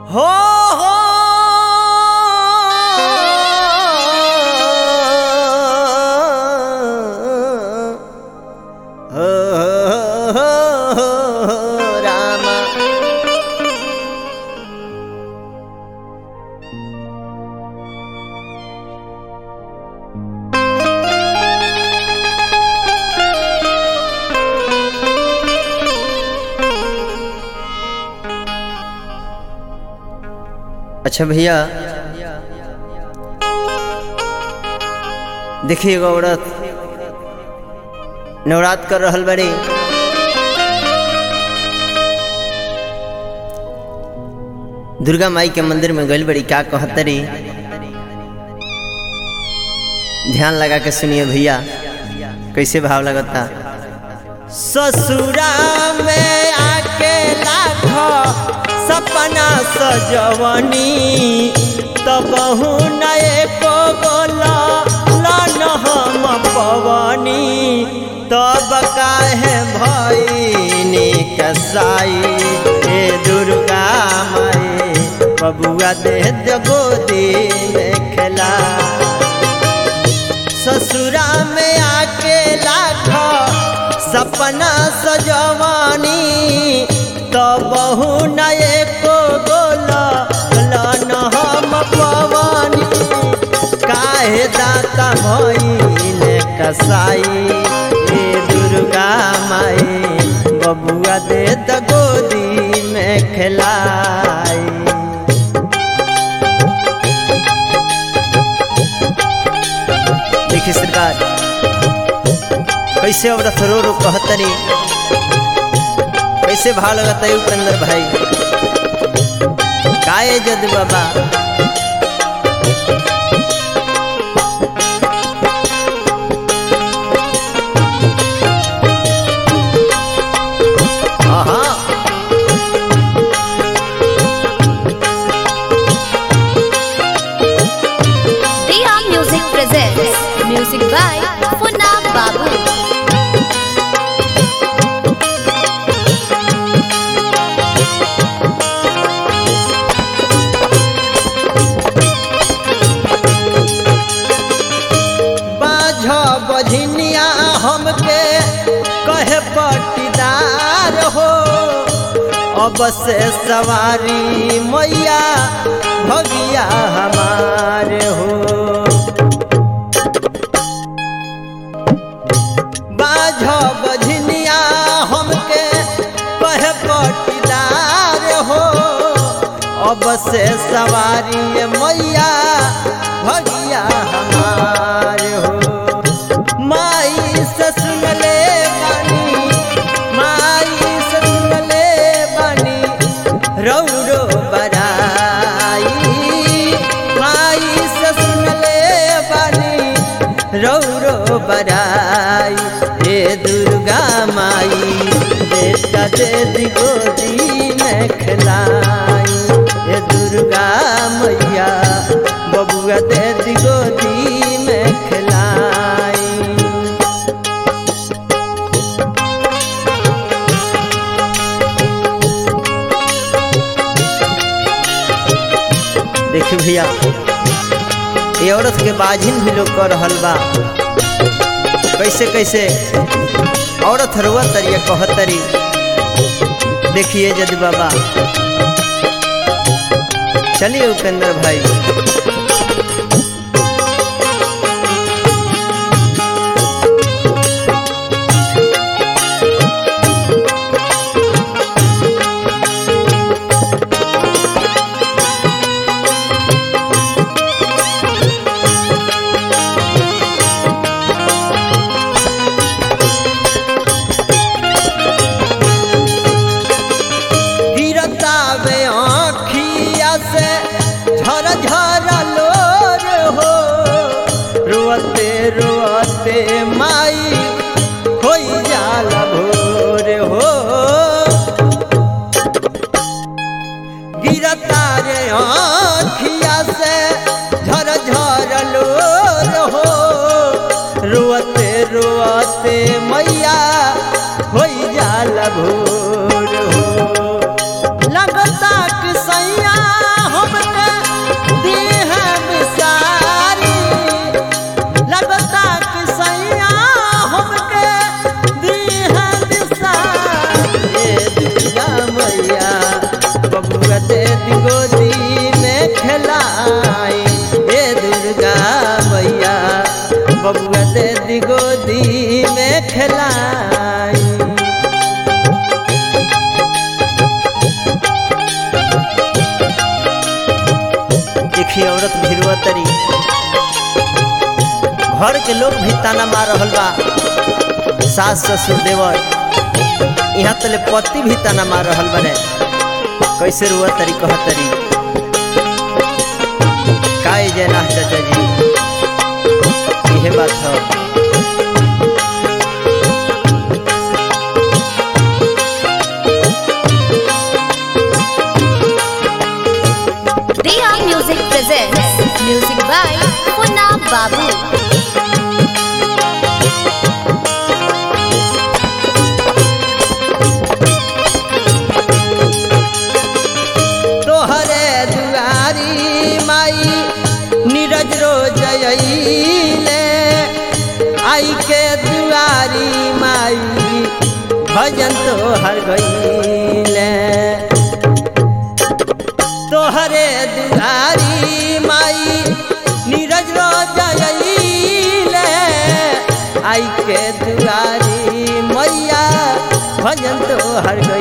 हो हो हो हो रामा अच्छा भैया देखिए एगो औरत नवरात कर रहल बड़ी दुर्गा माई के मंदिर में गइल बड़ी क्या कहतरी ध्यान लगा के सुनिए भैया कैसे भाव लगता ससुरा में आके लाखो सपना सजवनी तब नए को बोला लन हम पवनी तब काहे भईनी कसाई हे दुर्गा माई बबुआ दे गोदी में खेला ससुरा में आके लाखो सपना सजवानी तो बहु नए को बोला लन हम पवानी काहे दाता भइले कसाई हे दुर्गा माई बबुआ दे द गोदी में खिलाई देखिए सरकार कैसे औरत रो रो कहतनी कैसे भाव लगता है उपेंद्र भाई काए जद बाबा हाँ Diya Music presents music by Funab Babu. बाझ बझनिया हमके कहे पटीदार हो अब से सवारी मैया भगिया हमार हो बाझ बझनिया हमके कहे पटीदार हो अब से सवारी मैया भगिया हमार हो माई से सुन ले बानी माई से सुन ले बानी रौरो बराई माई से सुन ले बानी रौरो बराई हे दुर्गा माई बेटा दे दी गोदी में खिलाई हे दुर्गा मैया बबुआ दे दी गोदी में खिलाई देखिए भैया ये औरत के बाजिन भी लोग कर रहल बा कैसे कैसे औरत हरुआ तरिया कहतरी देखिए जद बाबा चलिए उपेंद्र भाई गिरता वे आँखिया से झर झर लोर हो रोते रोते माई होई जाल भोर हो गिरता रे आँखिया से झर झर लोर हो रोते रोते मैया होई जाल भोर हो लगता कि सैया कहलाई देखिए औरत भिरवा तरी घर के लोग भी ताना मार रहल बा सास ससुर देवर यहाँ तले पति भी ताना मार रहल बने कैसे रुआ तरी कह तरी काय जयनाथ चाचा जी यह बात है Dia Music presents music by Punna Babu. तोहरे दुआरी माई नीरज रो जयले आई के दुआरी माई भजन तोहर गईले तोहरे दुआरी माई नीरज रो जयले आई के दुआरी मैया भजन तोहर गईले